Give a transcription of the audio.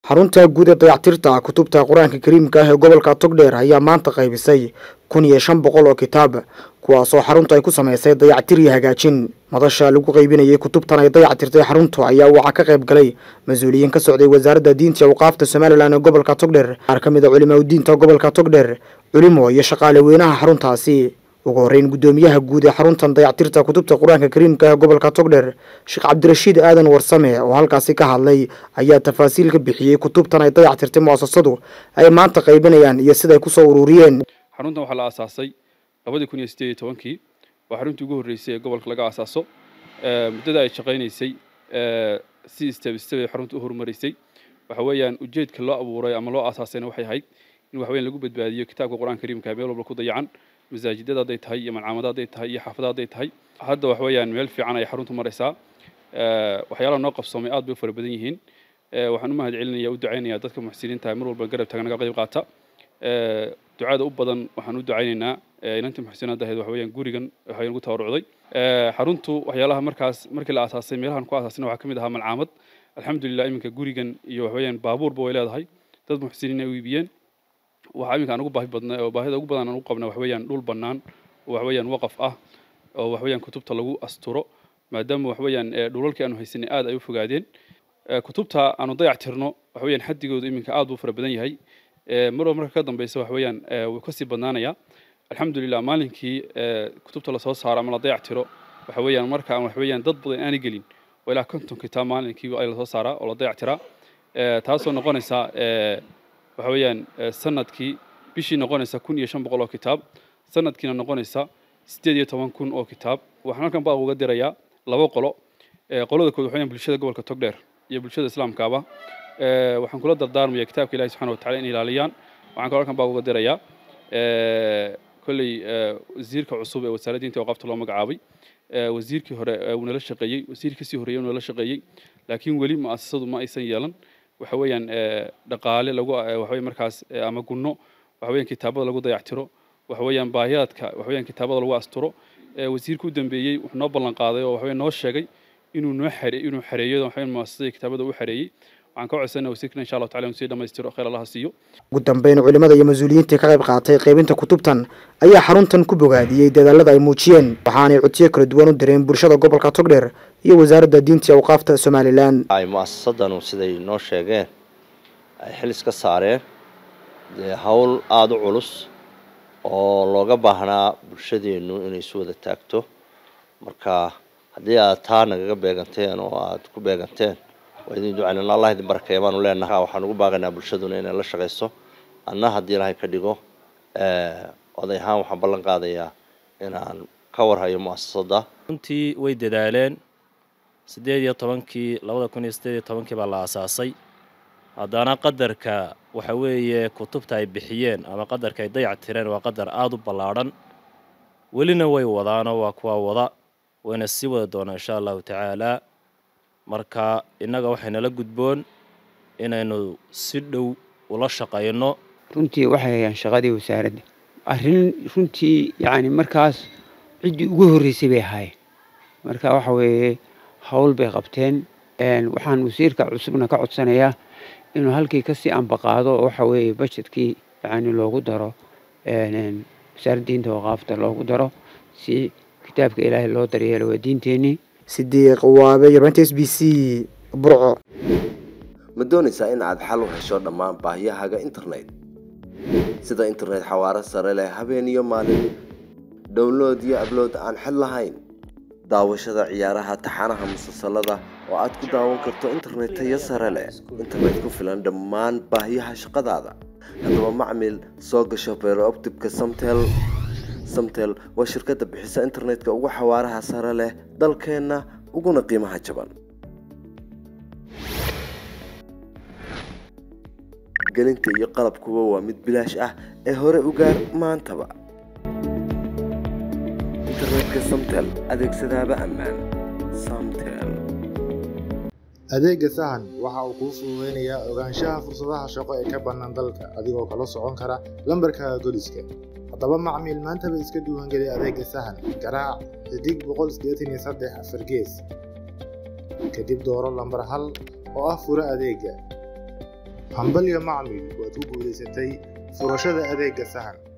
xarunta guud ee dayactirta kutubta qur-aanka kariimka ah ee gobolka togdheer ayaa maanta qaybisay kun iyo shan boqol oo kitaab kuwaasoo xaruntu ay ku samaysay dayactir iyo hagaajin madasha lagu qaybinayay kutubtan ay dayactirtay xaruntu ayaa waxaa ka qayb galay mas-uuliyiin ka socday wasaaradda diinta iyo awqaafta somalilan ee gobolka togdheer qaar ka mid a culimaa diinta gobolka togdheer culimo iyo shaqaale weynaha xaruntaasi ugu horreyn guddoomiyaha guud ee xaruntan dayactirta kutubta qur-aanka kariimka ee gobolka togdheer sheekh cabdirashiid aadan warsame oo halkaasi ka hadlay ayaa tafaasiil ka bixiyey kutubtan ay dayactirtay mu'asasadu ay maanta qaybinayaan iyo siday kusoo ururiyeen xaruntan waxaa la aasaasay labadii kun iyo sideed iyo tobankii waa xaruntii ugu horreysay ee gobolka laga aasaaso muddada ay shaqaynaysay si isteb isteb ay xarunta u horumarisay waxa weeyaan ujeedka loo abuuray ama loo aasaasayna waxay ahayd in wax weyn lagu badbaadiyo kitaabka qur-aanka kariimka meel walba ku dayacan masaajidada hadday tahay iyo malcaamada hadday tahay iyo xaafada hadday tahay hadda wax weeyaan meel fiican ay xaruntu maraysaa waxyaalaha noo qabsoomay aad bay u fara badan yihiin waxaan u mahad celinaya u ducaynaya dadka muxsiniinta mar walba garab taagnaga qayb qaata ducada u badan waxaan u ducaynaynaa inantii muxsinaad ahayd waxa weeyaan gurigan waxay ugu tabarucday xaruntu waxyaalaha markaas markii la aasaasay meelahan ku aasaasna waxaa ka mid ahaa malcaamad alxamdulilah iminka gurigan iyo wax weeyaan baabuurba way leedahay dad muxsiniin ay u iibiyeen waxaa iminka aan ugu baahi badnay oo baahida ugu badan aan ugu qabna waxa weeyaan dhul bannaan oo wax weeyaan waqaf ah oo wax weeyaan kutubta lagu asturo maadaama wax weeyaan dhulalkii aanu haysanay aad ay u fogaadeen kutubta aanu dayac tirno wax weeyaan xaddigoodu iminka aad buu fara badan yahay marwa marka ka dambeysa wax weeyaan wuu kasii badnaanayaa alxamdulilah maalinkii kutubta lasoo saaro ama la dayac tiro waxa weeyaan marka aan wax weeyaan dad badan aanay gelin oo ilaa konton kitaab maalinkii ay lasoo saaraa oo la dayac tiraa taasoo noqonaysa waxa weeyaan sanadkii bishii noqonaysa kun iyo shan boqol oo kitaab sanadkiina noqonaysa siddeed iyo toban kun oo kitaab waxaan halkan baa uga dirayaa laba qolo qolada kood waxa weeyaan bulshada gobolka togdheer iyo bulshada islaamkaaba waxaan kula dardaarmaya kitaabka ilahi subxana watacala in ilaaliyaan waxaan kaloo halkan baa uga dirayaa kolley wasiirka cusub ee wasaaradda diinta awqaafta loo magacaabay wasiirkii hore uu nala shaqeeyey wasiirkii kasii horreeyey uu nala shaqeeyey laakiin weli mu'asasadu ma aysan yeelan waxa weeyaan dhaqaale lagu waxa markaas ama gunno waxa weeyaan kitaabada lagu dayactiro waxa weeyaan baahiyaadka waxa weeyaan kitaabada lagu asturo wasiirka u dambeeyey wuxuu noo ballan qaaday oo waxa weeyaan noo sheegay inuu noo xare inuu xareeyo waxa weeyaan mu'asasada kitaabada u xareeyey waxaan ka codsanaa wasiirkana insha allahu tacala inuu sii dhammaystiro khayr allaha siiyo ugu dambeyn culimada iyo mas-uuliyiintii ka qayb qaatay qaybinta kutubtan ayaa xaruntan ku bogaadiyey dadaalada ay muujiyeen waxaanay codsiyo kala duwan u direen bulshada gobolka togdheer iyo wasaaradda diinta iyo awqaafta somalilan ay mu'asasadanu siday noo sheegeen ay xil iska saareen dee howl aada u culus oo looga baahnaa bulshadeennu inay isu wada taagto marka haddii aad taa nagaga beeganteen oo aada ku beeganteen waa idin ducaynana allah idin barakeeya baanu leenahay waxaan ugu baaqaynaa bulshaduna inay la shaqayso anna haddii ilaahay ka dhigo oday ahaan waxaan ballan qaadayaa inaan ka warhayo mu'asasadda runtii way dadaaleen siddeed iyo tobankii labada kun iyo siddeed iyo tobankii baa la aasaasay haddana qadarka waxa weeye kutubta ay bixiyeen ama qadarka ay dayac tireen waa qadar aada u ballaadhan welina way wadaanoo waa kuwa wada wayna sii wada doonaa insha allahu tacaalaa marka innaga waxaynala gudboon inaynu si dhow ula shaqayno runtii waxay hayaan shaqadii wasaaradda arrin runtii yacni markaas ciddii ugu horreysay bay ahaayeen marka waxa weeye howl bay qabteen waxaan wasiirka cusubna ka codsanayaa inuu halkii kasii ambaqaado oo waxa weeye bajetkii yacni loogu daro wasaaradda diinta waqaafta loogu daro si kitaabka ilaahay loo daryeelo waa diinteenii sidiiq waabe yarbanta s b c burco ma doonaysaa in aad xal u hesho dhammaan baahiyahaaga internet sida internet xawaaro sare leh habeen iyo maalin download iyo ablood aan xid lahayn daawashada ciyaaraha taxanaha musalsalada oo aad ku daawan karto internet tayo sare leh internet ku filan dhammaan baahiyaha shaqadaada haddaba macmil soo gasho beerooptibka samtel samtel waa shirkadda bixisa internetka ugu xawaaraha sare leh dalkeenna uguna qiimaha jaban gelinta iyo qalabkuba waa mid bilaash ah ee hore u gaar maantaba internetka samtel adeegsadaaba ammaan samtel adeega sahan waxa uu kuu fududeynayaa ogaanshaha fursadaha shaqo ee ka bannaan dalka adigoo kala socon kara lambarkaaga goliska haddaba macmiil maantaba iska duwangeli adeega sahan garaac xidig boqol sideetan iyo saddex afar gees kadib dooro lambar hal oo ah furo adeega hambalyo macmiil waad ku guulaysatay furashada adeegga sahan